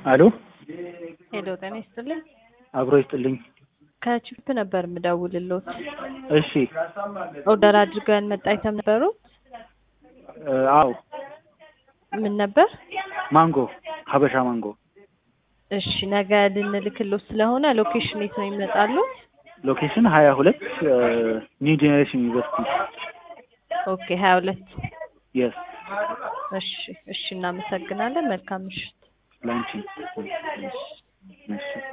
አሎ ሄሎ ጤና ይስጥልኝ። አብሮ ይስጥልኝ። ከቺፕ ነበር የምደውልልዎት። እሺ ኦርደር አድርገን መጣ አይተም ነበሩ። እ አዎ ምን ነበር? ማንጎ ሀበሻ ማንጎ እሺ ነገ ልንልክልዎት ስለሆነ ሎኬሽን የት ነው ይመጣሉ? ሎኬሽን ሀያ ሁለት ኒው ጄኔሬሽን ዩኒቨርሲቲ ኦኬ ሀያ ሁለት የስ እሺ እሺ እናመሰግናለን። መልካም ምሽት። ላንቺ እሺ